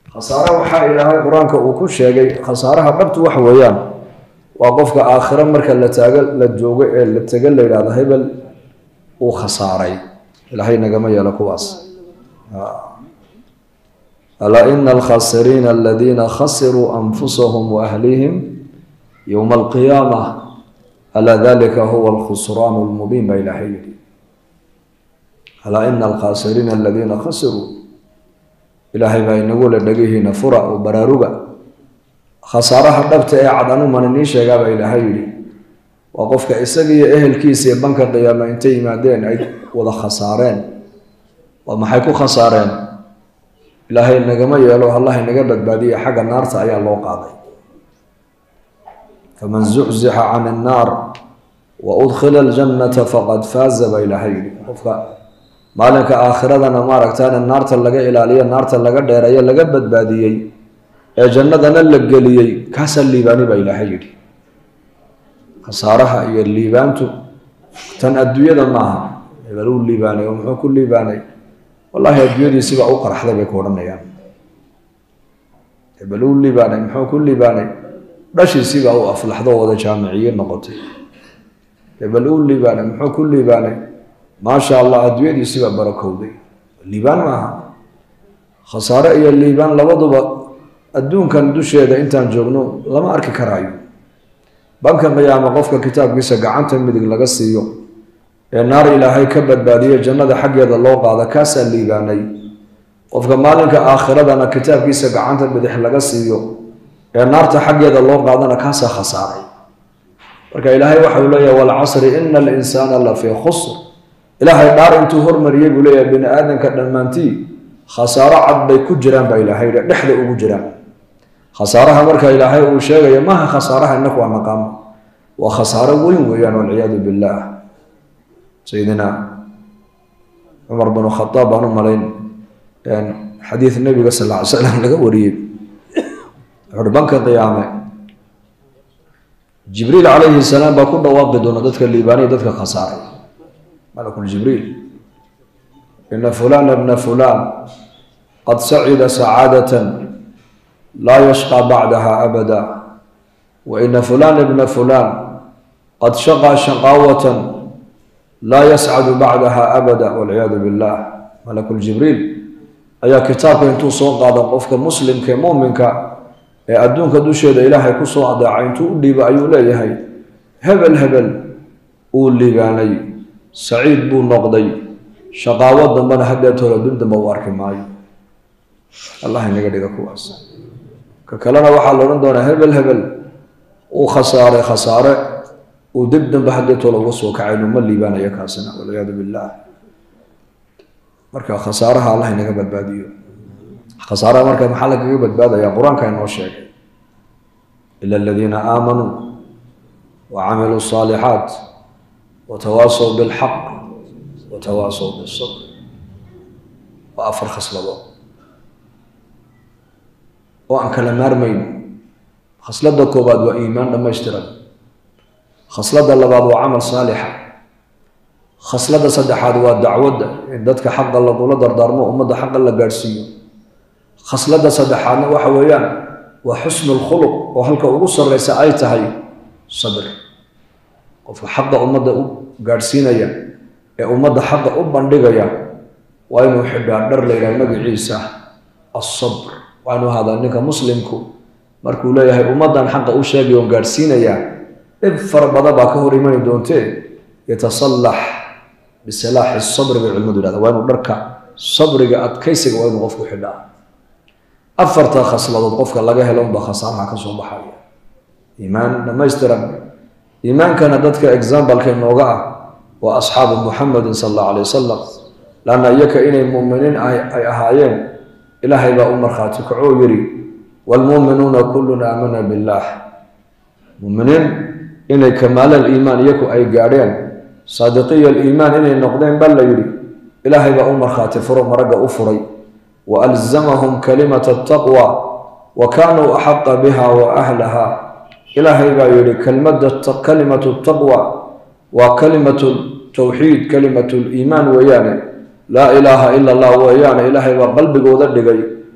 khasaare waxaa ilaahay qur-aanka uu ku sheegay khasaaraha dhabtu waxa weeyaan waa qofka aakhiro marka la taago la joogo ee la tego la yidhahdo hebel uu khasaaray ilaahay nagama yeelo kuwaas alaa ina alkhasiriina aladiina khasiruu anfusahum waahlihim yowma alqiyaama alaa dalika huwa alkhusraan lmubiin baa ilaahay yidhi alaa ina alkhasiriina aladiina khasiruu ilaahay baa inagu le dhegihiina fura oo baraaruga khasaaraha dhabta ee cad anuman inii sheegaabaa ilaahay yidhi waa qofka isagiiyo ehelkiisa ee banka qiyaama intay yimaadeen ay wada khasaareen waa maxay ku khasaareen ilaahay nagama yeelo allah inaga badbaadiye xagga naarta ayaa loo qaaday faman zuxzixa can annaar wa udkhila aljannata faqad faaza baa ilaahay yidhi qofka maalinka aakhiradana maaragtaan naarta laga ilaaliyo naarta laga dheereeyo laga badbaadiyey ee jannadana la geliyey kaasaa liibaani baa ilaahay yidhi khasaaraha iyo liibaantu tan adduunyada maaha hebel uu liibaanay oo muxuu ku liibaanay wallaahi adduunyadiisiba u qaraxday bay ku odhanayaan hebel uu liibaanay muxuu ku liibaanay dhashiisiibaa u aflaxdo wada jaamiciye noqotay hebel uu liibaanay muxuu ku liibaanay maasha allah adduunyadiisibaa barakowday liibaan maaha khasaare iyo liibaan labaduba adduunkan dusheeda intaan joogno lama arki karaayo banka qiyaama qofka kitaabkiisa gacanta midig laga siiyo ee naar ilaahay ka badbaadiyo jannada xaggeeda loo qaada kaasaa liibaanay qofka maalinka aakhiradana kitaabkiisa gacanta bidix laga siiyo ee naarta xaggeeda loo qaadana kaasaa khasaaray marka ilaahay waxa uu leeyahay walcasri ina alinsaana la fii khusr ilaahay dhaar intuu hormariyey buu leeyahay bini aadamka dhammaantii khasaaro cad bay ku jiraan baa ilaahay yidhi dhexda ugu jiraan khasaaraha marka ilaahay uu sheegayo maaha khasaaraha inaku aan naqaano waa khasaaro weyn weeyaan walciyaadu billaah sayidina cumar binu khadaab baan u malayn xadiid nebiga sal lla ly slam laga wariyey wuxuuhi banka qiyaame jibriil calayhi salaam baa ku dhawaaqi doona dadka liibaaniya dadka khasaaray malakul jibriil ina fulana bna fulan qad sacida sacaadatan laa yashqى bacdaha abada wa ina fulana bna fulan qad shaqى shaqaawatan laa yascadu bacdaha abada walciyaadu billah malakul jibriil ayaa kitaabka intuu soo qaado qofka muslimka ee muminka ee adduunka dusheeda ilaahay kusoo adeecay intuu u dhiibo ayuu leeyahay hebel hebel uu liibaanay saciid buu noqday shaqaawo dambana haddeetoola dib damba u arki maayo allah inaga dhiga kuwaas ka kalena waxaa la odhan doonaa hebel hebel uu khasaaray khasaare uu dib damba haddeetoola uga soo kacaynu ma liibaanayo kaasina walciyaadu billaah marka khasaaraha allah inaga badbaadiyo khasaaraha marka maxaa lagaga badbaadaya qur-aanka inoo sheegay ila aladiina aamanuu wa camiluu الصaalixaat watawaasaw bilxaq watawaasaw bisabr waa afar khasladood oo aan kala maarmayno khasladda koobaad waa iimaan dhammaystiran khasladda labaad waa camal saalixa khasladda saddexaad waa dacwadda in dadka xaqa lagula dardaarmo ummadda xaqa la gaadhsiiyo khasladda saddexaadna waxa weeyaan waa xusnu lkhuluq oo halka ugu sarreysa ay tahay sabr qofka xaqa ummadda u gaadhsiinaya ee ummadda xaqa u bandhigaya waa inuu xidhaa dhar la yidhaha magaciisa asabr waa inuu hadaa ninka muslimku markuu leeyahay ummaddan xaqa u sheegay oon gaadhsiinaya dhib fara badan baa ka hor imani doontee yatasallax bisilaaxi sabri bay culimadu yidhahda waa inuu dharka sabriga adkaysiga waa inuu qofku xidhaa afarta khasladood qofka laga helo unbaa khasaaraha ka soo baxaya iimaan dhammaystiran iimaankana dadka exambalka inooga ah waa asxaabu muxamedin sal allahu alay wasalam laanna iyaka inay muuminiin ay ahaayeen ilaahay baa u markhaati kacoo yidhi waalmuuminuuna kullun aamana billaah muuminiin inay kamaalal iimaan iyaku ay gaadheen saadiqiya aliimaan inay noqdeen baa la yidhi ilaahay baa u markhaati furo maragga u furay wa alzamahum kalimata ataqwa wa kaanuu axaqa biha wa ahlaha ilaahay baa yidhi kelmadda kalimatu taqwa waa kalimatu tawxiid kalimatu liimaan weeyaane laa ilaaha ila allah weeyaane ilaahay baa qalbigooda dhigay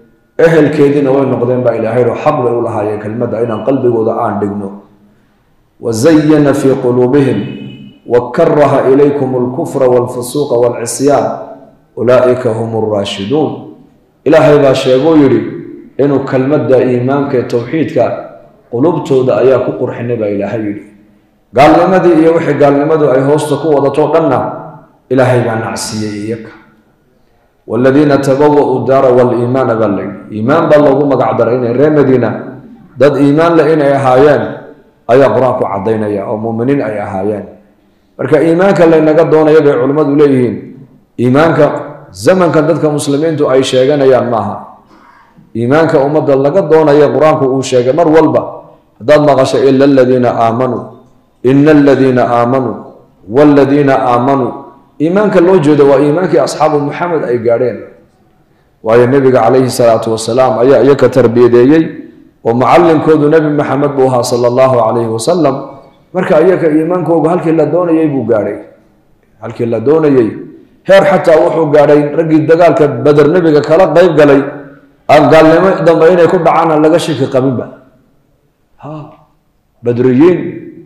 ehelkeediina way noqdeen baa ilaahay oo xaq bay u lahaayeen kelmadda inaan qalbigooda aan dhigno wazayana fii quluubihim wakaraha ilaykum alkufra walfusuuqa walcisyaan ulaa'ika hum alraashiduun ilaahay baa sheeguu yidhi inuu kelmadda iimaanka ee towxiidka qulubtooda ayaa ku qurxinay baa ilaahay yidhi gaalnimadii iyo wixii gaalnimadu ay hoosta ku wadato dhanna ilaahay baa nacsiiyey iyaka waaladiina tabawa'uu daara waliimaana baa layidhi iimaan baa loogu magac daray inay reer madiina dad iimaan leh inay ahaayeen ayaa qur-aanku caddaynaya oo muuminiin ay ahaayeen marka iimaanka laynaga doonaya bay culimmadu leeyihiin iimaanka zamanka dadka muslimiintu ay sheeganayaan maaha iimaanka ummadda laga doonaya qur-aanku uu sheegay mar walba haddaad maqasho ila aladiina aamanuu ina aladiina aamanuu waaladiina aamanuu iimaanka loo jeedo waa iimaankii asxaabu maxamed ay gaadheen waayo nebiga calayhi salaatu wasalaam ayaa iyaka tarbiyadeeyey oo macalinkoodu nebi maxamed buu ahaa sala allahu calayhi wasalam marka iyaka iimaankoogu halkii la doonayey buu gaadhay halkii la doonayey heer xataa wuxuu gaadhay raggii dagaalka beder nebiga kala qayb galay aan gaalnimo dambe inay ku dhacaan aan laga shaki qabinba ha badriyiin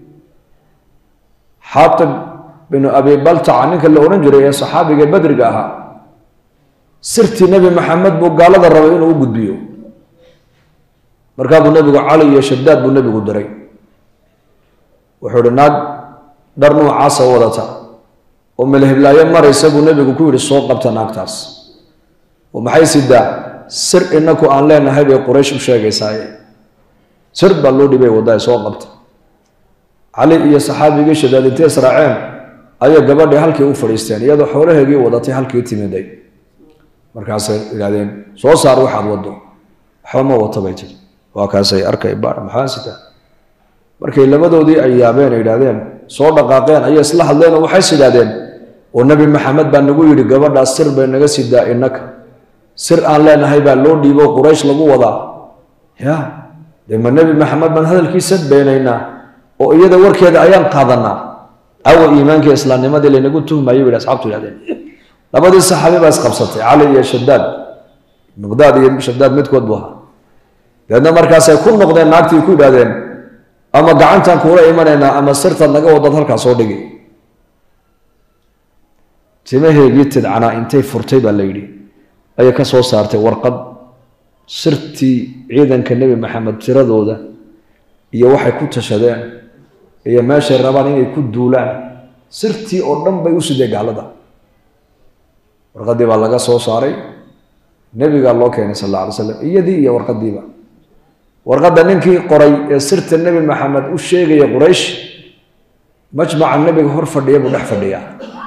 xaatib binu abi baltaca ninka la odhan jiray ee saxaabiga badriga ahaa sirtii nebi maxamed buu gaalada rabay inuu u gudbiyo markaa buu nebigu cali iyo shadaad buu nebigu diray wuxuu ihi naag dhar nuucaasa wadata oo melhiblaayo maraysa buu nebigu ku yidhi soo qabta naagtaas oo maxay sidaa sir inaku aan leenahay bay quraysh u sheegaysaaye sir baa loo dhibay waddaay soo qabta cali iyo saxaabigii shadaad intay israaceen ayay gabadhii halkii u fadhiisteen iyadoo xoolaheegii wadatay halkii timiday markaasay idhahdeen soo saar waxaad waddo waxba ma wato bay tiri waa kaasay arkay baar maxaa sitaa markay labadoodii ay yaabeen ay idhahdeen soo dhaqaaqeen ayay isla hadleen oo waxays idhahdeen oo nebi maxamed baa nagu yidhi gabadhaas sir bay naga sidaa innaka sir aan leenahay baa loo dhiibo quraysh lagu wadaa ya dee ma nebi maxamed baan hadalkiisa beenaynaa oo iyada warkeeda ayaan qaadanaa awa iimaankii islaamnimadii laynagu tuhmayo bay asxabtu idhahdeen labadii saxaabi baa isqabsatay cali iyo shadaad miqdaad iyo shadaad midkood buu ahaa dabeedna markaasay ku noqdeen naagtii ku idhahdeen ama gacantaan kuula imanaynaa ama sirtaad naga wadad halkaa soo dhigi timaheegii tidcanaa intay furtay baa la yidhi ayay ka soo saartay warqad sirtii ciidanka nebi maxamed tiradooda iyo waxay ku tashadeen iyo meeshay rabaan inay ku duulaan sirtii oo dhan bay u sidee gaalada warqaddii baa laga soo saaray nebigaa loo keenay sal alla alay slam iyadii iyo warqaddiiba warqadda ninkii qoray ee sirta nebi maxamed u sheegaya quraysh majmaca nebiga hor fadhiya buu dhex fadhiyaa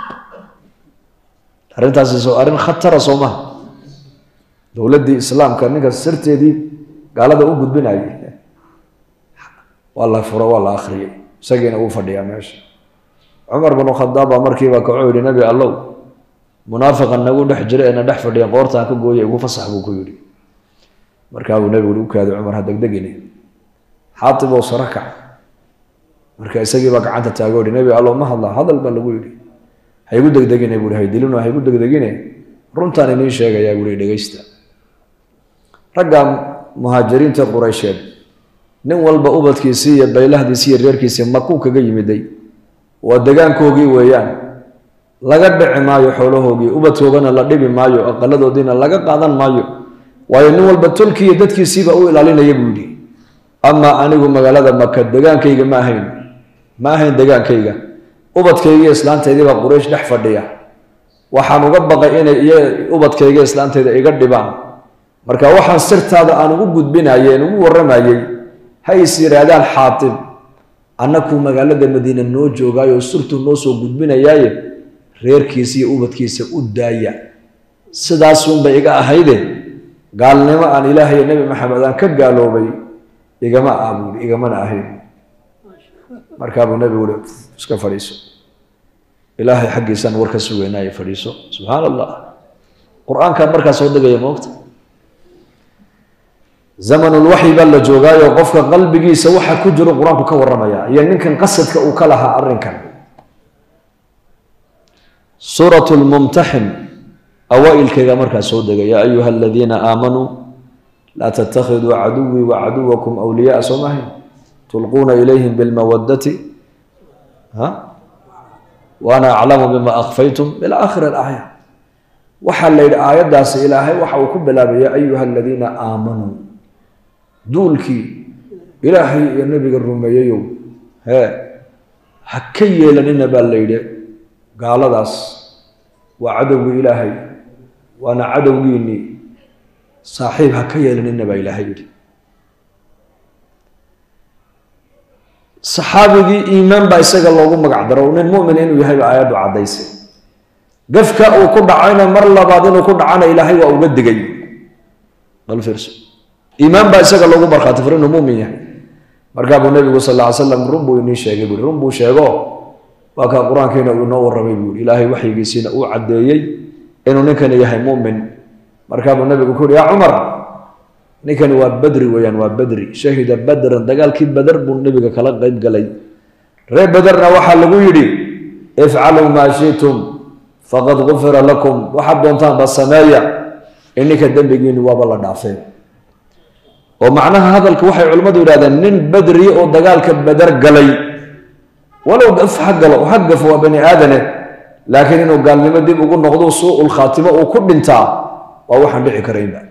arrintaasi soo arrin khatara soo maha dowladdii islaamka ninka sirteedii gaalada u gudbinayay waa la furo waa la akhriyey isagiina uu fadhiyaa meesha cumar binu khadaab baa markiiba kacoo yidhi nebi allow munaafiqa nagu dhex jira ee na dhex fadhiya qoortaan ka gooya igu fasax buu ku yidhi markaabuu nebigu u kaaday cumar ha degdegine xaatib oo saro kac marka isagiibaa gacanta taago yihi nebi allow ma hadlaa hadal baa lagu yidhi ha igu degdegine buuhi haydilino ha igu degdegine runtaan iniin sheegayaa buuhi dhegeysta ragga muhaajiriinta quraysheed nin walba ubadkiisii iyo baylahdiisii iyo reerkiisii makuu kaga yimiday waa degaankoogii weeyaan laga dhici maayo xoolahoogii ubadkoogana la dhibi maayo aqaladoodiina laga qaadan maayo waayo nin walba tolkii iyo dadkiisiiba u ilaalinaya buu yidhi amaa anigu magaalada maka degaankayga ma ahayn ma ahayn degaankayga ubadkaygiiyo islaantaydiibaa quraysh dhex fadhiya waxaan uga baqay inay iyo ubadkayga islaantayda iga dhibaan marka waxaan sirtaada aan ugu gudbinayeen ugu warramayey ha is yidhaahdaan xaatib annakuu magaalada madiina noo joogaayo sirtuu noo soo gudbinayaaye reerkiisa iyo ubadkiisa u daaya sidaasunbay iga ahayde gaalnimo aan ilaah iyo nebi maxamed aan ka gaaloobay igama ah buui igamana ahayn markaabuu nebigu ui iska fadhiiso ilaahay xaggiisaan war ka sugeynaayo fadhiiso subxaan allah qur-aankaa markaa soo degaya moogta zamanulwaxyi baa la joogaayo qofka qalbigiisa waxa ku jiro qur-aanku ka warramaya iyo ninkan qasadka uu ka lahaa arrinkan suurat lmumtaxin awaailkayga markaa soo degay yaa ayuha aladiina aamanuu laa tattakhiduu caduwii wa caduwakum awliyaaa soo mahayn tulquuna ilayhim bilmawadati waana aclamu bima akfaytum ila aakhir alaaya waxaa la yidhi aayaddaasi ilaahay waxa uu ku bilaabaya ayuha aladiina aamanuu duulkii ilaahay iyo nebiga rumeeyeyow hee ha ka yeelanina baa la yidhi gaaladaas waa cadowgii ilaahay waana cadowgiinii saaxiib ha ka yeelanina baa ilaahay yidhi saxaabigii iimaan baa isaga loogu magac daro nin mumin inuu yahay ba aayaddu caddaysay gafka uu ku dhacayna mar labaad inuu ku dhacana ilaahay waa uga digay bal fiirso iimaan baa isaga loogu markhaati furo inuu mumin yahay markaa buu nebigu sal lla ly slam run buu inii sheegay buui run buu sheego waa kaa qur-aankiina uu inoo warramay buui ilaahay waxyigiisiina uu caddeeyey inuu ninkani yahay mumin markaa buu nebigu ku uhi yaa cumar ninkani waa badri weeyaan waa badri shahida badran dagaalkii bader buu nebiga kala qeyb galay reer baderna waxaa lagu yidhi ifcaluu maa shitum faqad gufira lakum waxaad doontaanba sameeya in ninka dembigiini waaba la dhaafeen oo macnaha hadalka waxay culimmadu yidhahdeen nin badri oo dagaalka bader galay walow gaf ha galo ha gafo waa bani aadane laakiin inuu gaalnimo dib ugu noqdo suu-ul khaatimo uu ku dhintaa waa waxaan dhici karaynba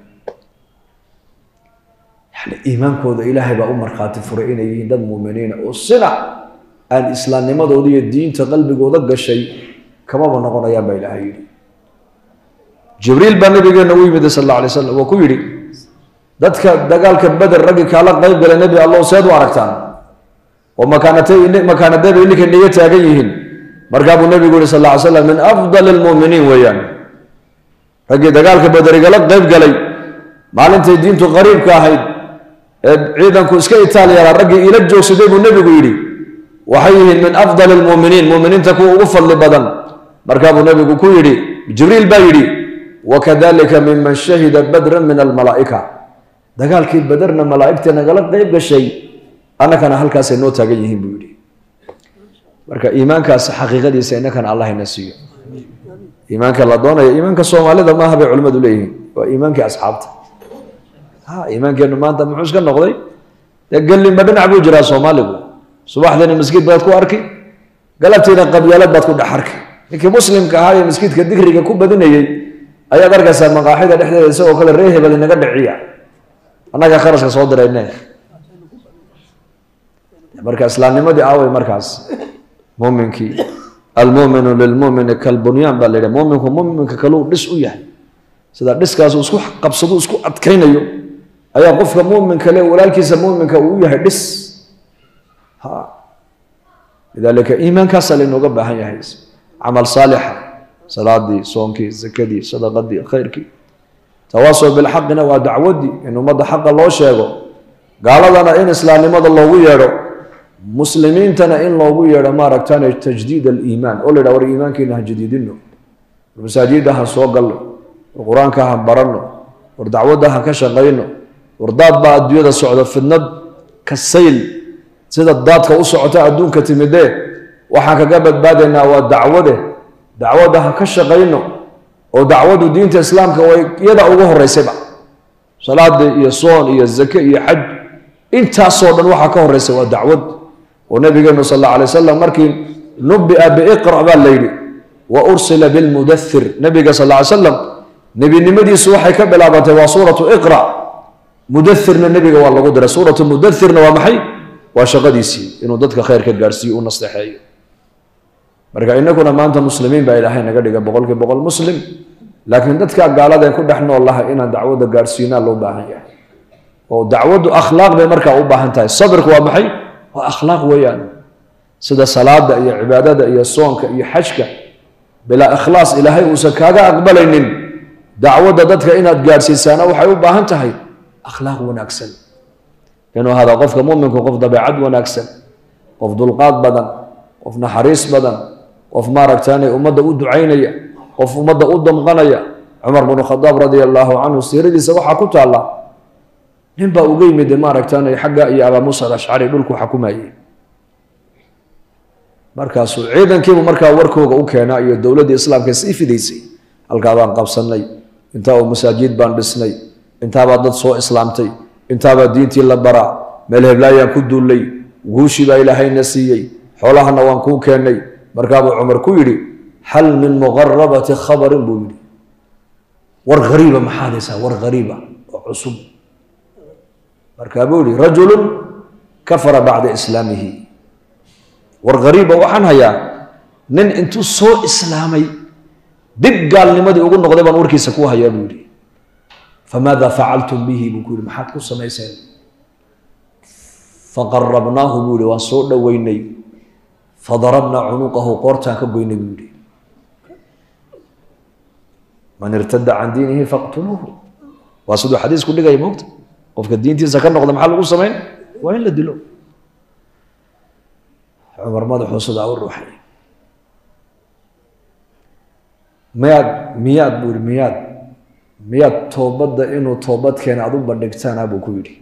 yani iimaankooda ilaahay baa u markhaati furay inay yihiin dad muuminiina oo sina aan islaamnimadooda iyo diinta qalbigooda gashay kamaba noqonayaan baa ilaahay yidhi jibriil baa nabigeena u yimid sal alla alay slam waa ku yidhi dadka dagaalka beder raggii kaala qayb galay nebi allow seed u aragtaan oo makaanadee bay ninka niga taagan yihiin markaa buu nebigu yihi sal lla ly slam min afdali lmuuminiin weeyaan raggii dagaalka bederigala qayb galay maalintay diintu qariibka ahayd ee ciidanku iska itaal yaraa raggii ila joogsaday buu nebigu yidhi waxay yihiin min afdali lmuuminiin muuminiinta kuwa ugu fadli badan markaa buu nebigu ku yidhi jibriil baa yidhi wakadalika miman shahida badran min almalaa'ika dagaalkii baderna malaa'igta nagala qayb gashay annakana halkaasay noo taagan yihiin buu yidhi marka iimaankaas xaqiiqadiisa innakana allah ina siiyo iimaanka la doonaya iimaanka soomaalida maaha bay culimmadu leeyihiin waa iimaankii asxaabta ha iimaankeenu maanta muxuu iska noqday dee gellinba dhinac buu jiraa soomaaligu subaxdiina maskiid baad ku arki galabtiina qabyaalad baad ku dhex arki ninkii muslimka ahaa ee maskiidka dikriga ku badinayey ayaad arkaysaa maqaaxida dhexdeeda isagoo kale ree hebel inaga dhiciya annaga kharashka soo dirayne marka islaamnimadii aaway markaas muminkii almuminu lilmumini kalbunyaan baa la yidhaha muminku muminka kaluu dhis u yahay sida dhiskaasu isku qabsado isku adkaynayo ayaa qofka muminka le walaalkiisa muminka uu u yahay dhis ha lidalika iimaankaasaa laynooga baahan yahay camal saalixa salaadii soonkii zakadii sadaqadii khayrkii tawaasow bilxaqina waa dacwadii in ummadda xaqa loo sheego gaaladana in islaamnimada loogu yeedho muslimiintana in loogu yeedho maaragtaan tajdiid aliimaan oo la yidhaha war iimaankiina ha jadiidino war masaajidda ha soo galno war qur-aanka ha baranno war dacwadda ha ka shaqayno war daad baa adduunyada socda fidnad ka sayl sida daadka u socota adduunka timidee waxaan kaga badbaadaynaa waa dacwade dacwadda ha ka shaqayno oo dacwaddu diinta islaamka way iyada ugu horeysayba salaada iyo soon iyo zake iyo xaj intaasoo dhan waxaa ka horeysa waa dacwad oo nabigeenu sal alla alay wasalam markii nubia biiqra baa la yidhi wa ursila bilmudathir nabiga sal ly slam nebinimadiisu waxay ka bilaabantay waa suuratu iqra mudathirna nebiga waa lagu diray suuratu mudathirna waa maxay waa shaqadiisii inuu dadka khayrka gaarhsiiyo u nasteexeeyo marka inaguna maanta muslimiin baa ilaahay naga dhiga boqolkii boqol muslim laakiin dadka gaaladeen ku dhex nool laha inaan dacwadda gaarhsiinaa loo baahan yahay oo dacwaddu akhlaaq bay markaa u baahan tahay sabirku waa maxay waa akhlaaq weeyaan sida salaada iyo cibaadada iyo soonka iyo xajka bilaa ikhlaas ilaahay uusan kaaga aqbalaynin dacwadda dadka inaad gaadhsiisaana waxay u baahan tahay akhlaaq wanaagsan inuu hada qofka muminku qof dabeecad wanaagsan qof dulqaad badan qof naxariis badan qof maaragtaane ummadda u ducaynaya qof ummadda u damqanaya cumar bnu khadaab radia allaahu canhu siiradiisa waxaa ku taalla nin baa uga yimid maaragtaane xagga iyo abaa muusa alashcari dhulku xukumayay markaasuu ciidankiibu markaa warkooga u keenaa iyo dowladdii islaamka sii fidaysay halkaa baan qabsanay intaa oo masaajid baan dhisnay intaabaa dad soo islaamtay intaabaa diintii la baraa meel heblaayaan ku duullay guushii baa ilaahayna siiyey xoolahana waan kuu keennay markaabuu cumar ku yidhi hal min muqarabati khabarin buu yidhi war hariiba maxaad haysaa war hariiba oo cusub markaa buu yihi rajulun kafara bacda islaamihi war hariiba waxaan hayaa nin intuu soo islaamay dib gaalnimadii ugu noqday baan warkiisa ku hayaa buu yidhi famaada facaltum bihi buu ku yihi maxaad ku samayseen faqarabnaahu buu yihi waan soo dhoweynay fadarabnaa cunuqahu qoortaan ka goynay buu yihi man irtada can diinihi faqtuluuhu waa siduu xadiisku dhigaya moogta qofka diintiisa ka noqda maxaa lagu samayn waa in la dilo cumar madaxuu sidaa u ruuxay miyaad miyaad buu yihi miyaad miyaad toobadda inuu toobad keena aad u bandhigtaana buu ku yidhi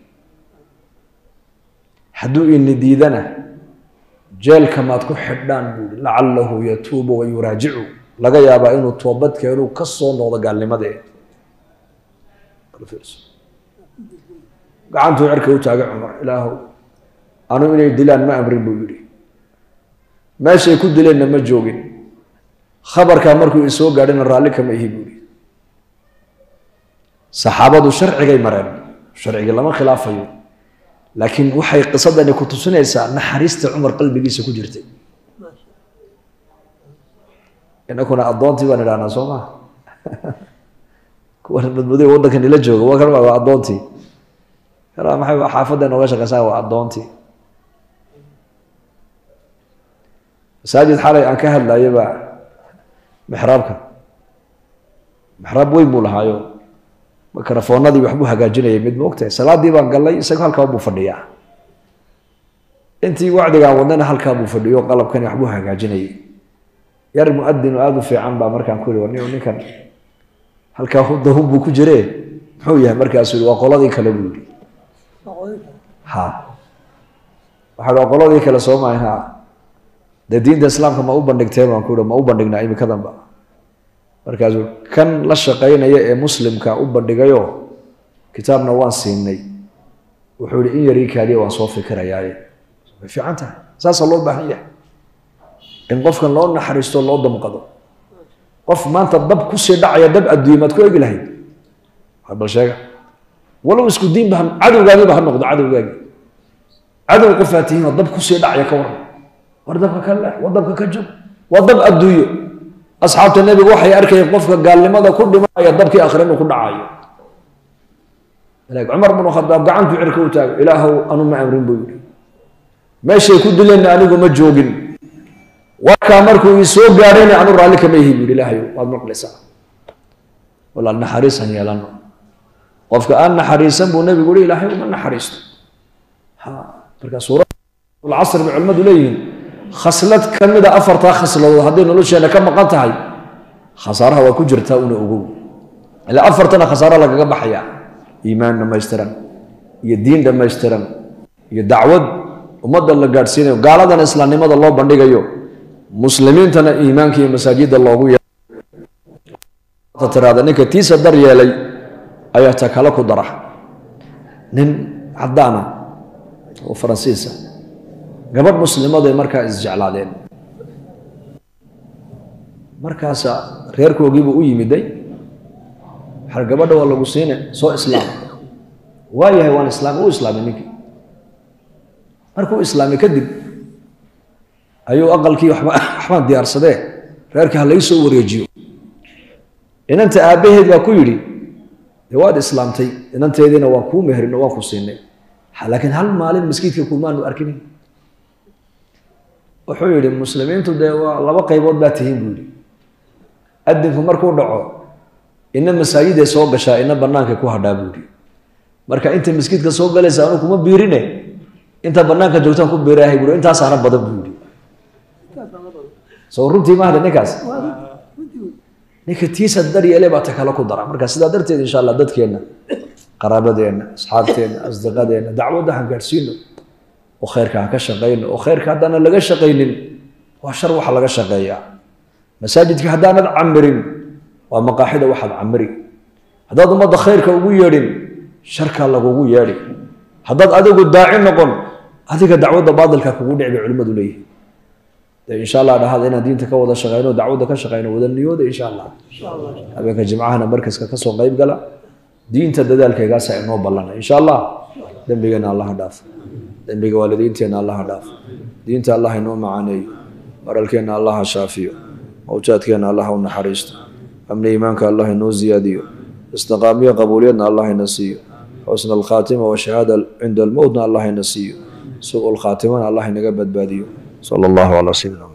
hadduu ini diidana jeelka maad ku xidhaan buu yihi lacalahu yatuubu wa yuraajicu laga yaabaa inuu toobad keenuu ka soo noqdo gaalnimadee gacantuu cirka u taagay cumar ilaahow anu inay dilaan ma amrin buu yidhi meeshay ku dileenna ma joogin khabarkaa markuu isoo gaadhina raalli kama ihi buu yihi saxaabadu sharcigay mareen sharciga lama khilaafayo laakiin waxay qisadani ku tusinaysaa naxariista cumar qalbigiisa ku jirtay inakuna addoontii baan idhahnaa soo maa kuwan madmadoy waddankan ila jooga waa kan waa addoontii kana maxay xaafadda nooga shaqeysaa waa addoontii masaajid xalay aan ka hadlayo baa mixraabka mixraab weyn buu lahaayo mikrofoonadii waxbuu hagaajinayay mid moogtahay salaadii baan gallay isaga halkaa buu fadhiyaa intii wacdigaan wadnana halkaa buu fadhiyo qalabkani waxbuu hagaajinayay yar muadinu aada u fiican baa markaan ku yihi nin ninkan halkaa dahun buu ku jire muxuu yahay markaasuu yihi waa qoladii kale buu yihi ha waxa waa qoladii kale soo maahan ha dee diinta islaamka ma u bandhigteen baan ku yihi ma u bandhignaa imikadanba markaasuu kan la shaqaynaya ee muslimka u bandhigayo kitaabna waan siinay wuxuu yihi in yarii kaaliya waan soo fikirayaaye way fiican tahay saasaa loo baahan yahay in qofkan loo naxariisto loo damqado qof maanta dab kusii dhacaya dab adduunya maad ku egi lahayd bal sheega walow isku diinba cadowgaagiiba ha noqdo cadowgaagi cadow qofaa tihiinoo dab kusii dhacaya ka waran war dabka ka leex war dabka ka joog waa dab adduunyo asxaabta nebiga waxay arkayeen qofka gaalnimada ku dhimanaya dabkii akhre inuu ku dhacayo cumar bnu khadaab gacantuu cirka u taago ilaahow anu ma amrin buu yidhi meeshay ku dileenna anigu ma joogin warkaa markuu ii soo gaadhayna anu raalli kama ihi buuhi ilaahay waad maqlaysaa walaal naxariisan yeelano qofka aan naxariisan buu nebigu uhi ilaahay uma naxariisto marka suuradulcasr bay culimmadu leeyihiin khaslad ka mida afartaa khasladood hadday nolosheena ka maqan tahay khasaaraha waa ku jirtaa una ogow ilaa afartana khasaaro lagaga baxaya iimaan dhammaystiran iyo diin dhammaystiran iyo dacwad ummadda la gaadhsiinayo gaaladana islaamnimada loo bandhigayo muslimiintana iimaanka iyo masaajidda loogu yeetiraada ninka tiisa dar yeelay ayaa ta kale ku dara nin caddaana oo faransiisa gabadh muslimaday markaa isjeclaadeen markaasa reerkoogiibuu u yimiday waxaa gabadha waa lagu siine soo islaam waa yahay waan islaamay u islaamay ninkii markuu islaamay kadib ayuu aqalkii waxbaan diyaarsadee reerkii ha lai soo wareejiyo inanta aabbaheed baa ku yidhi dee waad islaamtay inanteediina waan kuu meherino waan ku siinay laakiin hal maalin maskiidka kumaanu arkinin wuxuu yidhi muslimiintu dee waa laba qaybood baa tihiin buu yidhi adinku markuu dhaco ina masaajiday soo gashaa ina bannaankay ku hadhaa buu yidhi marka inta maskiidka soo galaysa anu kuma biirine inta bannaanka joogtaan ku biirahay bui intaasaana badan buu yidhi soo runtii mahda ninkaas ninka tiisa daryeele baa ta kale ku dara marka sidaa darteed insha allah dadkeenna qaraabadeenna asxaabteenna asdiqadeenna dacwadda han gaadhsiino oo khayrka ha ka shaqayno oo khayrka haddaanan laga shaqaynin waa shar waxa laga shaqeeyaa masaajidka haddaanad camirin waa maqaaxida waxaad camiri haddaad ummadda khayrka ugu yeedhin sharkaa lagugu yeedhi haddaad adigu daaci noqon adiga dacwadda baadilka kugu dhici bay culimmadu leeyihin de insha allah dhahada inaan diinta ka wada shaqeyno dacwadda ka shaqeyno wada niyooda insha allah habeenka jimcahana markaska kasoo qeyb gala diinta dadaalkaygaasa inoo ballana insha allah dembigeena allaha dhaaf dembiga waalidiinteenna allaha dhaaf diinta allah inoo macaaneeyo maralkeenna allaha shaafiyo mawjaadkeenna allaha u naxariisto amni iimaanka allah inoo ziyaadiyo istiqaamiyo qabuuliyadna allah ina siiyo xusna alkhaatima washahaada cinda almowtna allah ina siiyo su-ul khaatimana allah inaga badbaadiyo sala allahu calaa sayidina